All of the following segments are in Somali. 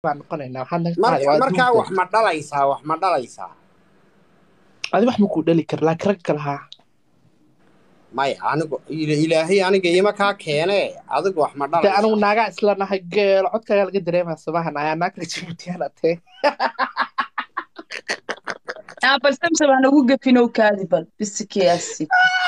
baan noqonaynaa waxaad naga Mar- qaaday waa markaa adduunka wax ma dhalaysaa wax ma dhalaysaa adi wax makuu dhali kara laakiin rag kale haa maya anigu ila- ilaahay aniga ima kaa keene adigu wax ma de anigu dhalaysaa naagaa isla nahay geelo codkaagaa laga dareemaa sabahan ayaa naagka jibuutiyaan atee Ah, bal samsam aan ugu gafinow kaadi bal bisikeyaasi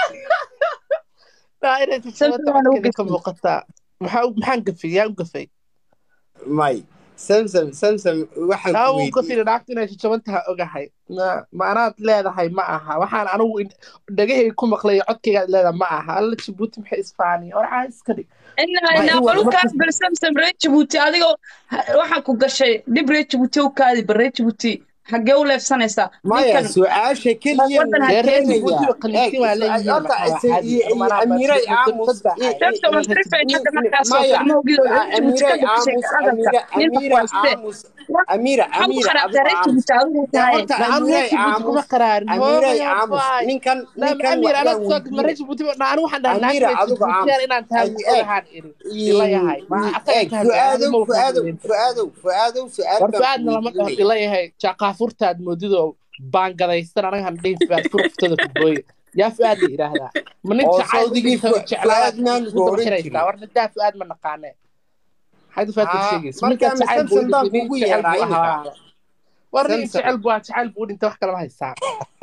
naa inay Samsam tijabada waan ugu codkeeda ka gafin. muuqataa maxaa u- maxaan gafay yaa u gafay may samsam samsam waxaan aa ku u weydiiyey gafina naagta inay jajaban tahay ogahay Ma- ma anaad leedahay ma aha waxaan anigu in- dhagahayga ku maqlay codkaygaad leedahay ma aha alla jibuuti maxay isfaaniya warcaa iska dhig inaa Ma- inaa in bal u markas- kaadi bal samsam reer jabuuti adigoo ha- waxaa ku gashay dhib reer jabuuti u kaadi bal reer jabuuti xaggee u leefsanaysaa maya ninkan su-aasha keliya waddan ha dee reer keenaya. jibuuti ba qaniisiin waa leeyihiin horta maxaa waa caadi Manaa baa amiiray jibuuti aamus dad baa ahay. samsam waan rifay hadda markaasoo maya kale mawgido reer jabuuti ka amiiray gafishay aamus hadalka amiira nin amiira waxwaastee aamus amiira waxaa ku amiira qaraabtaa reer aamus jabuuti adigu dee tahay horta Na anu reer amiiray jibuuti kuma aamus qaraarin amiiray hooyo aamus baay ninkan na ninkan amiir wa- anaad waan soo ma reer weydiiyey jibuuti na anu waxaan dhahay naag amiira reer adigu aamus jibuutiyaan inaan tahay eeg ogahaan iri ila yahay ma asaga eeg ka hadlay anigu fu-aadow ma waxaan fu-aadow hadlayn fu-aadow fu-aadow su-aal war baan ku fu-aadna lama dhaho weydiinaya ila yahay jaaqaafurtaad moodidoo baangadaysan anaga han dhihin fu-aad furuftada kubooye yaa fu-aad la yidhaahdaa ma nin oo jacayl u sawdigii dhintay oo jeclaabaad fu-aad maan ugu daba gooran xiraysaa jirin war nidaa fu-aad ma naqaane maxayd fu-aad ka haa sheegaysa markaa ninkaas jacayl buu masamsan baan dhintay nin kugu jecel yeedhaa buu imika ahaa war nin samsan jecel buu ahaa jacayl buu dhintay wax kalama haysaa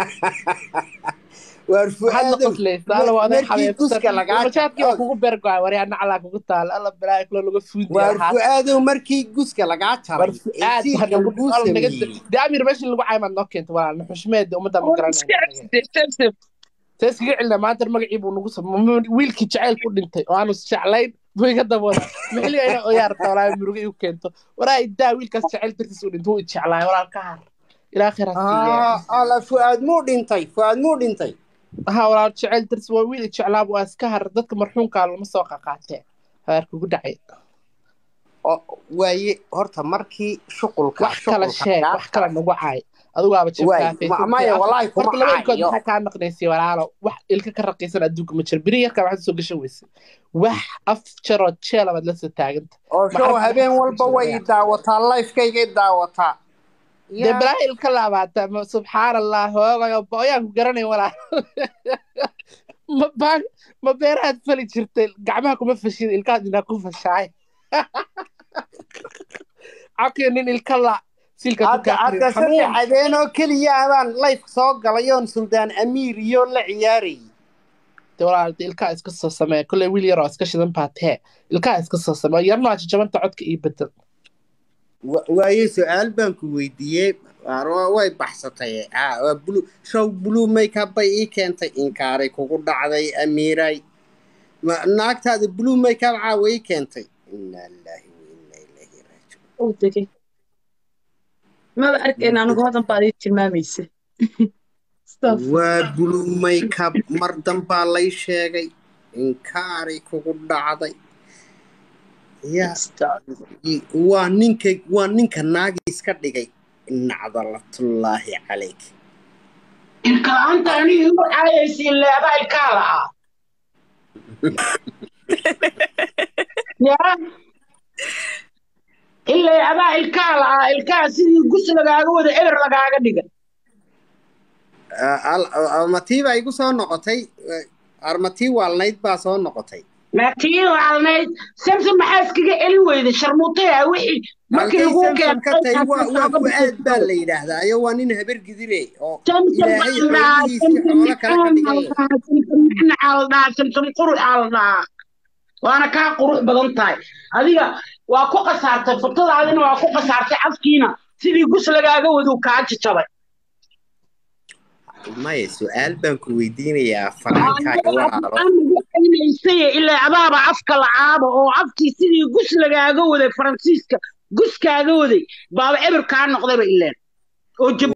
waar maxaad la fu-aadow qoslaysaa alla waa aday markii xabeebsan guska lagaa majaadkii waa og kugu beergoay war yaa naclaa kugu taala alla balaayo kula laga fuundi waar lahaa fu-aadow markii guska lagaa war jaray ee fu-aad siirka hanagu laguu al naga sameeyey dee amir meesha lagu caymaad noo keenta walaalna xushmeeda ummadda ma oo garanayna iska anaga cabside samsam see iskaga celina maanta magacii buu nagu sam wiilkii jacaylka u dhintay oo aanu jeclayn buu iga dabooda maxiliga ina oyaa rabtaa walaa muruga igu keento waraa idaa wiilkaas jacayl dartiis u dhintay wuu ijeclaay walaal ka har ilaa khayr ha siiye aa ala fu-aad muu dhintay fu-aad muu dhintay ha walaal jacayl dartiis waa wiil ijeclaa waa iska har dadka marxuumkaa lama soo qaqaatee habaar kugu dhacay oo waaye horta markii shuqulka wax kala shuqulka sheeg lagaa wax kala jaray nagu cay adigaaba waay ma- jabkaafaysan maya walaahi kuma horta labadkood caayo maxaa kaa naqnaysay walaalo wax ilka ka raqiisan adduunka ma jiro beri yarkaa waxaad soo gashan weyse wax af jaroo jeela baad la soo taaganta oo show maxaa habeen maxaa walba way i sheegaya daawataa lifekayga i daawataa dee yaa balaa ilka laabaata ma subxaan allah hoogayo booyaan ku garanay walaal ma baan ma beerahaad fali jirtay gacmaha kuma fashid ilkahaad inaa ku fashaay cakiyo nin ilka la silka ku hadda kaa karin hadda saddex xanuun habeen oo keliya abaan life soo galay oon suldaan amiir iyo la ciyaarayay dee walaal dee ilkaha iska soo samee kolley wiil yaroo iska shidan baa tee ilkaha iska soo samee yarna waa jajabanta codka ii bedel Wa- waaye su-aal baan ku weydiiyey Waar waa- way baxsatay Ah, waa blue show blue makeup bay ii keentay inkaaray kugu dhacday amiiray Ma- naagtaada blue makeup caawa ii keentay inaa lilaahi wa inaa ilaahi raajicuun uu degay maba arkayn anigu hodan baad ii tilmaamaysa Astaghfir. waa blue makeup mar danbaa lay sheegay inkaaray kugu dhacday ya Astaghfir. waa ninka waa ninka naagi iska dhigay nacdalatullaahi calayk ilka la'aanta aniga igu caayaysiin leedaa ilkaa lahaa yaa ilaa adaa ilkaa la'aa ilkaa sidii gus lagaaga wada eber lagaaga dhiga armatii baa igu soo noqotay armatii waalnayd baa soo noqotay maatii waalnayd samson maxaa iskaga celin weyday sharmuutaya wixii markii halkay lagu samson ka tahay waa waa keenay fu-aad baa la yidhaahdaa ayo waa nin habar gidire oo samson ilaahay baa xoolihiisii xoolo la dhahaa samson kale ka macaan dhigay aa la dhahaa samson macnacaa la dhahaa samson quruxaa la dhahaa waana kaa qurux badan tahay adiga waa ku khasaartay furtadaadina waa ku khasaartay afkiina sidii gus lagaaga wadu kaa jajabay maya su-aal baan ku weydiinayaa farankaaga walaalo aynaysay ilaa adaaba afka lacaaba oo afkii sidii gus lagaaga waday faransiiska gus kaaga waday baaba eber kaa noqdayba ileen oo